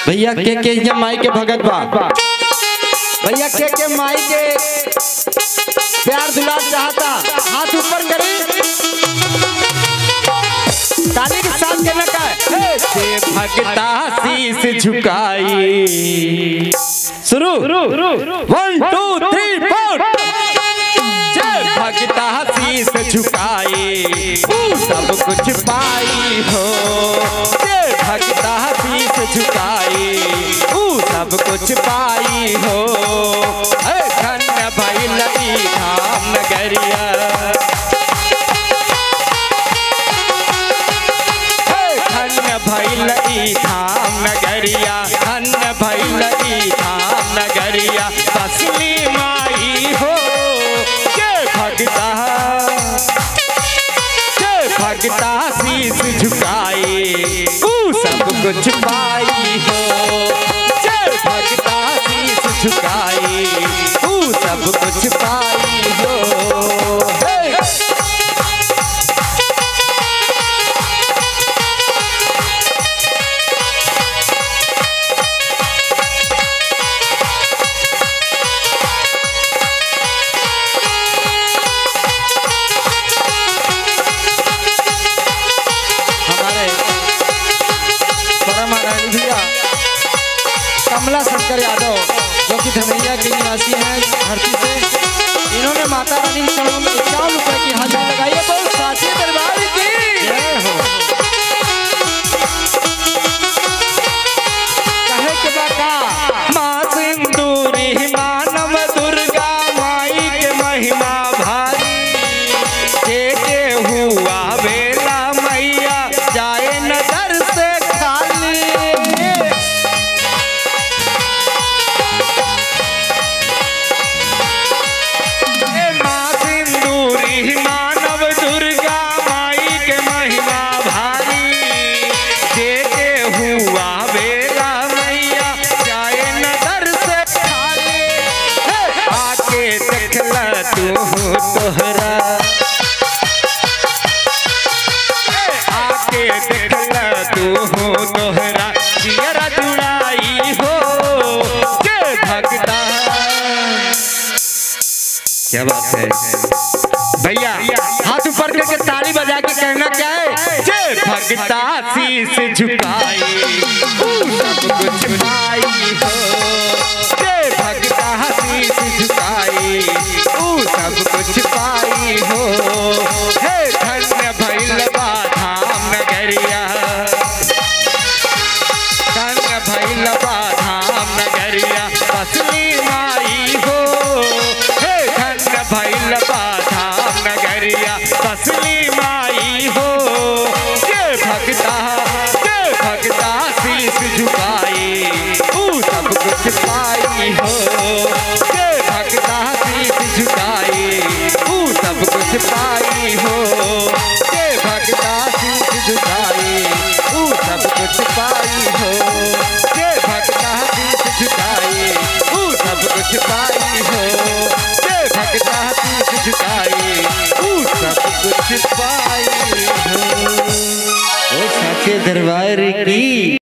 भैया के के ये माई के भगत बा भैया के के माई के प्यार दुलार चाहता हाथ ऊपर करी ताली के साथ कहना का है से भगता शीस झुकाई शुरू वन टू थ्री फोर जय भगता शीस झुकाए तू सब कुछ पाई हो जय भगता शीस झुकाए तू सब कुछ पाई हो हे धन्य भइल ई धाम नगरिया हे धन्य भइल ई धाम नगरिया धन्य भइल ई धाम नगरिया तसली माई हो जय भगता जय भगता शीस झुकाए तू सब कुछ पाई हो जय भगता शीस झुकाए तू सब कुछ पाई हो हे! हमारे परम आदरणीय भैया कमला शंकर यादव जो कि धनैया के निवासी हैं धरती से इन्होंने माता रानी के चरणों में इक्यावन रुपए की हाजिरी लगाई है बहुत साथी दरबार की कहे के बाका माँ सिंदूरी मानव दुर्गा माई के महिमा भारी के के हुआ बेला मैया जाए नजर से खाली ए माँ सिंदूरी मानव दुर्गा माई के महिमा भारी जे के हुआ बेला मैया जाए नजर से खाली हे, आके देखला तू तोहरा हे, आके देखला तू तोहरा जियरा जुड़ाई हो के भगता क्या बात है भैया हाथ ऊपर करके ताली बजा के कहना क्या है जय भगता शीस झुकाई तू सब कुछ पाई हो जय भगता शीस झुकाई तू सब कुछ पाई हो हे धन्य भैल धाम नगरिया धन्य भैल धाम नगरिया बसली माई हो हे धन्य भैल धाम नगरिया बसली माई हो जय भगता जय भगता शीस झुकाए तू सब कुछ पाई हो जय भगता शीस झुकाए तू सब कुछ पाई हो जय भगता शीस झुकाए तू सब कुछ पाई हो जय भगता शीस झुकाए तू सब कुछ पाई हो जय भगता शीस झुकाए तू सब कुछ पाई हो ओ साचे दरबार की